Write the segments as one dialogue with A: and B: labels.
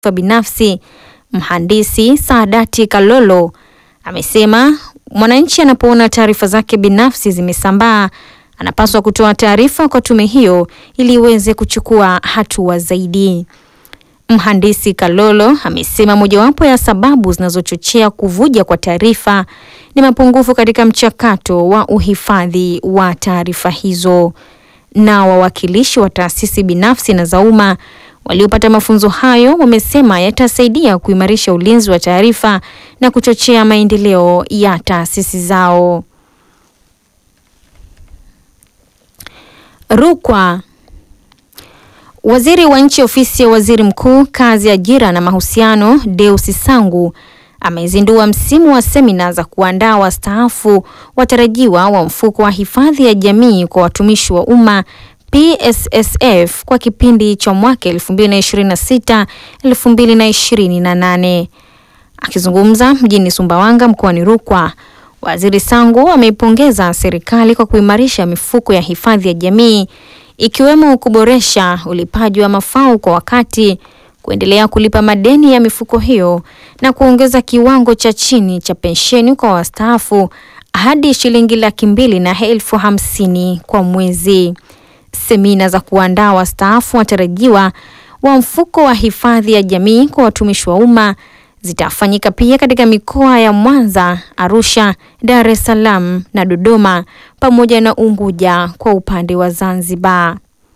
A: binafsi mhandisi Saadati Kalolo amesema mwananchi anapoona taarifa zake binafsi zimesambaa anapaswa kutoa taarifa kwa tume hiyo ili iweze kuchukua hatua zaidi. Mhandisi Kalolo amesema mojawapo ya sababu zinazochochea kuvuja kwa taarifa ni mapungufu katika mchakato wa uhifadhi wa taarifa hizo. Na wawakilishi wa taasisi binafsi na za umma waliopata mafunzo hayo wamesema yatasaidia kuimarisha ulinzi wa taarifa na kuchochea maendeleo ya taasisi zao. Rukwa. Waziri wa Nchi Ofisi ya Waziri Mkuu, Kazi, Ajira na Mahusiano, Deusi Sangu amezindua msimu wa semina za kuandaa wastaafu watarajiwa wa mfuko wa hifadhi ya jamii kwa watumishi wa umma PSSF kwa kipindi cha mwaka 2026 2028. Akizungumza mjini Sumbawanga mkoani Rukwa, Waziri Sangu ameipongeza serikali kwa kuimarisha mifuko ya hifadhi ya jamii ikiwemo kuboresha ulipaji wa mafao kwa wakati, kuendelea kulipa madeni ya mifuko hiyo na kuongeza kiwango cha chini cha pensheni kwa wastaafu hadi shilingi laki mbili na elfu hamsini kwa mwezi. Semina za kuandaa wastaafu watarajiwa wa mfuko wa hifadhi ya jamii kwa watumishi wa umma zitafanyika pia katika mikoa ya Mwanza, Arusha, Dar es Salaam na Dodoma pamoja na Unguja kwa upande wa Zanzibar.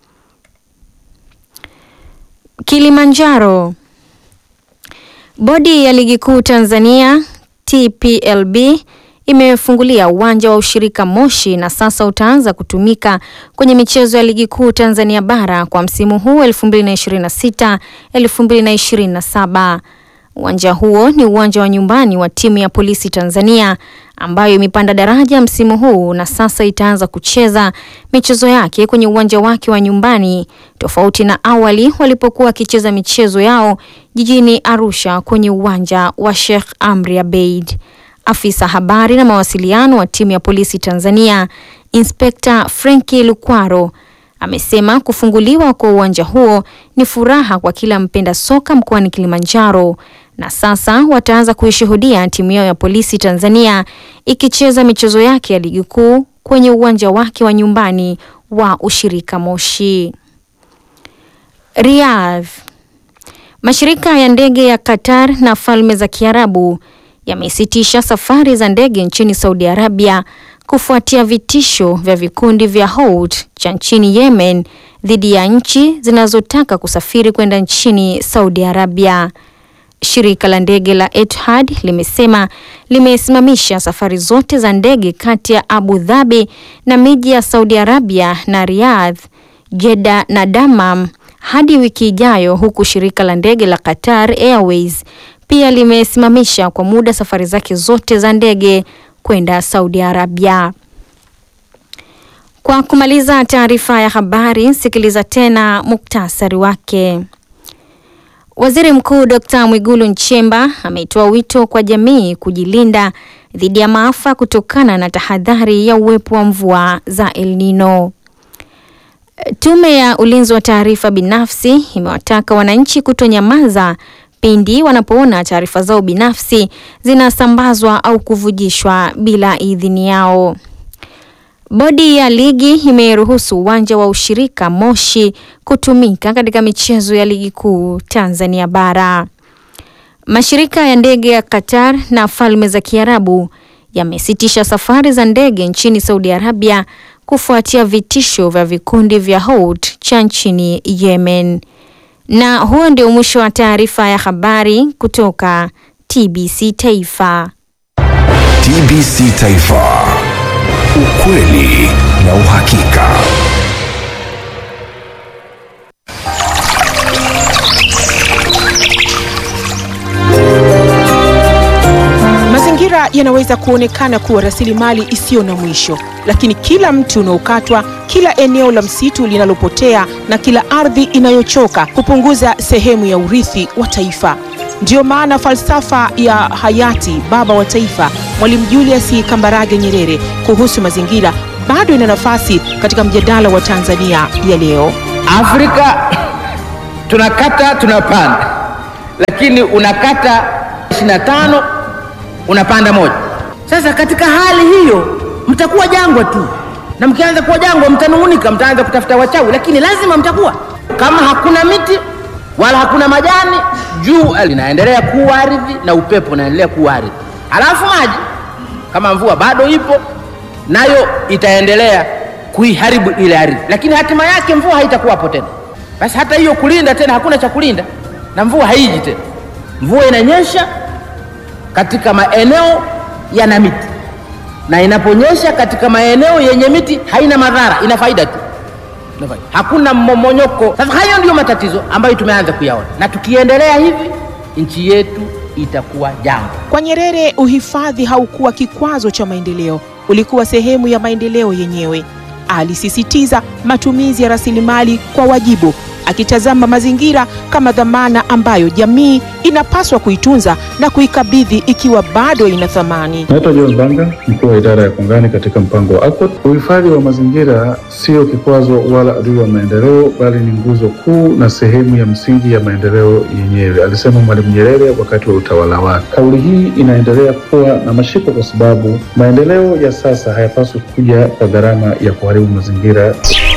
A: Kilimanjaro. Bodi ya Ligi Kuu Tanzania TPLB imefungulia uwanja wa ushirika Moshi na sasa utaanza kutumika kwenye michezo ya Ligi Kuu Tanzania bara kwa msimu huu 2026 2027. Uwanja huo ni uwanja wa nyumbani wa timu ya Polisi Tanzania ambayo imepanda daraja msimu huu na sasa itaanza kucheza michezo yake kwenye uwanja wake wa nyumbani tofauti na awali walipokuwa wakicheza michezo yao jijini Arusha kwenye uwanja wa Sheikh Amri Abeid. Afisa habari na mawasiliano wa timu ya Polisi Tanzania, Inspekta Frenki Lukwaro amesema kufunguliwa kwa uwanja huo ni furaha kwa kila mpenda soka mkoani Kilimanjaro na sasa wataanza kuishuhudia timu yao ya Polisi Tanzania ikicheza michezo yake ya ligi kuu kwenye uwanja wake wa nyumbani wa ushirika Moshi. Riyadh. Mashirika ya ndege ya Qatar na Falme za Kiarabu yamesitisha safari za ndege nchini Saudi Arabia kufuatia vitisho vya vikundi vya Houthi cha nchini Yemen dhidi ya nchi zinazotaka kusafiri kwenda nchini Saudi Arabia. Shirika la ndege la Etihad limesema limesimamisha safari zote za ndege kati ya Abu Dhabi na miji ya Saudi Arabia na Riyadh, Jeddah na Dammam hadi wiki ijayo, huku shirika la ndege la Qatar Airways pia limesimamisha kwa muda safari zake zote za ndege kwenda Saudi Arabia. Kwa kumaliza taarifa ya habari, sikiliza tena muktasari wake. Waziri Mkuu Dr. Mwigulu Nchemba ametoa wito kwa jamii kujilinda dhidi ya maafa kutokana na tahadhari ya uwepo wa mvua za El Nino. Tume ya Ulinzi wa Taarifa Binafsi imewataka wananchi kutonyamaza pindi wanapoona taarifa zao binafsi zinasambazwa au kuvujishwa bila idhini yao. Bodi ya ligi imeruhusu uwanja wa ushirika Moshi kutumika katika michezo ya ligi kuu Tanzania bara. Mashirika ya ndege ya Qatar na Falme za Kiarabu yamesitisha safari za ndege nchini Saudi Arabia kufuatia vitisho vya vikundi vya Houthi cha nchini Yemen. Na huo ndio mwisho wa taarifa ya habari kutoka TBC Taifa.
B: TBC Taifa. Ukweli na uhakika.
C: Mazingira yanaweza kuonekana kuwa rasilimali isiyo na mwisho, lakini kila mti unaokatwa, kila eneo la msitu linalopotea na kila ardhi inayochoka kupunguza sehemu ya urithi wa taifa. Ndiyo maana falsafa ya hayati baba wa taifa Mwalimu Julius Kambarage Nyerere kuhusu mazingira bado ina nafasi katika mjadala wa Tanzania ya leo.
D: Afrika tunakata tunapanda, lakini unakata 25 unapanda moja. Sasa katika hali hiyo mtakuwa jangwa tu, na mkianza kuwa jangwa mtanung'unika, mtaanza kutafuta wachawi, lakini lazima mtakuwa kama hakuna miti wala hakuna majani, jua linaendelea kuwa ardhi na upepo unaendelea kuwa ardhi, alafu maji kama mvua bado ipo nayo itaendelea kuiharibu ile ardhi, lakini hatima yake mvua haitakuwapo tena. Basi hata hiyo kulinda tena, hakuna cha kulinda na mvua haiji tena. Mvua inanyesha katika maeneo yana miti, na inaponyesha katika maeneo yenye miti haina madhara, ina faida tu, Ina faida. hakuna mmomonyoko. Sasa hayo ndiyo matatizo ambayo tumeanza kuyaona, na tukiendelea hivi nchi yetu itakuwa jangwa.
C: Kwa Nyerere, uhifadhi haukuwa kikwazo cha maendeleo, ulikuwa sehemu ya maendeleo yenyewe. Alisisitiza matumizi ya rasilimali kwa wajibu, akitazama mazingira kama dhamana ambayo jamii inapaswa kuitunza na kuikabidhi ikiwa bado ina thamani.
E: Naitwa John Banga, mkuu wa idara ya kongani katika mpango wa ACOT. Uhifadhi wa mazingira sio kikwazo wala adui wa maendeleo, bali ni nguzo kuu na sehemu ya msingi ya maendeleo yenyewe, alisema Mwalimu Nyerere wakati wa utawala wake. Kauli hii inaendelea kuwa na mashiko kwa sababu maendeleo ya sasa hayapaswi kuja kwa gharama ya kuharibu mazingira.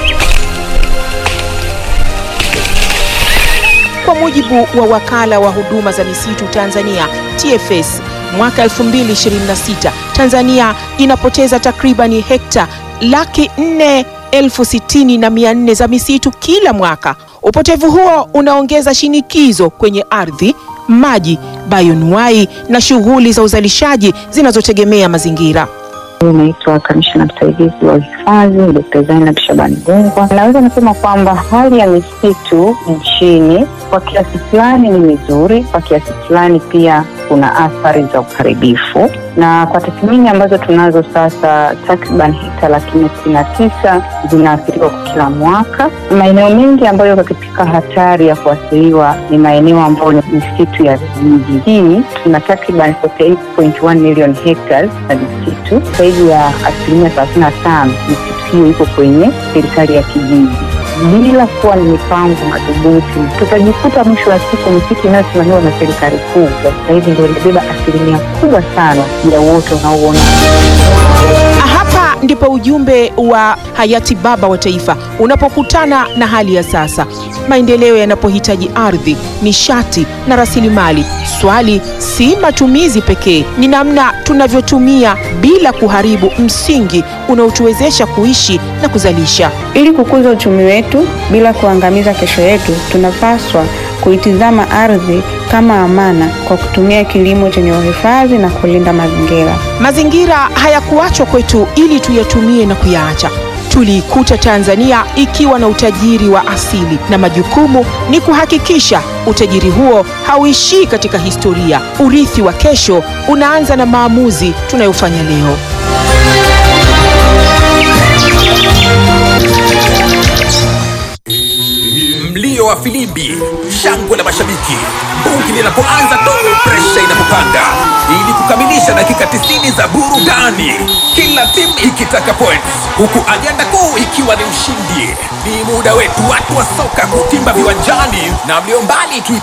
C: Kwa mujibu wa wakala wa huduma za misitu Tanzania TFS, mwaka 2026 Tanzania inapoteza takribani hekta laki nne elfu sitini na mia nne za misitu kila mwaka. Upotevu huo unaongeza shinikizo kwenye ardhi, maji, bayonuai na shughuli za uzalishaji zinazotegemea mazingira.
F: Naitwa kamishna msaidizi wa uhifadhi Dkt. Zainab Shabani Gungwa. Naweza nasema kwamba hali ya misitu nchini kwa kiasi fulani ni mizuri, kwa kiasi fulani pia kuna athari za uharibifu, na kwa tathmini ambazo tunazo sasa, takriban hekta laki nne sitini na tisa zinaathiriwa kwa kila mwaka. Maeneo mengi ambayo yako katika hatari ya kuathiriwa ni maeneo ambayo ni misitu ya vijijini. Tuna takriban 48.1 million hectares za misitu, zaidi ya asilimia thelathini na tano misitu hiyo iko kwenye serikali ya kijiji bila kuwa ni mipango madhubuti, tutajikuta mwisho wa siku misitu inayosimamiwa na serikali kuu kwa sasa hivi ndio inabeba asilimia kubwa sana ya uoto unaouona.
C: Hapa ndipo ujumbe wa hayati baba wa taifa unapokutana na hali ya sasa. Maendeleo yanapohitaji ardhi, nishati na rasilimali, swali si matumizi pekee, ni namna tunavyotumia bila kuharibu msingi unaotuwezesha kuishi na kuzalisha.
G: Ili kukuza uchumi wetu bila kuangamiza kesho yetu, tunapaswa kuitizama ardhi kama amana kwa kutumia kilimo chenye uhifadhi na kulinda mazingira.
C: Mazingira hayakuachwa kwetu ili tuyatumie na kuyaacha. Tuliikuta Tanzania ikiwa na utajiri wa asili na majukumu ni kuhakikisha utajiri huo hauishii katika historia. Urithi wa kesho unaanza na maamuzi tunayofanya leo.
B: Mlio wa filimbi, shangwe la mashabiki, bungi linapoanza tu, presha inapopanda, ili kukamilisha dakika 90 za burudani, kila timu ikitaka points, huku ajenda kuu ikiwa ni ushindi. Ni muda wetu watu wa soka kutimba viwanjani na mlio mbali tu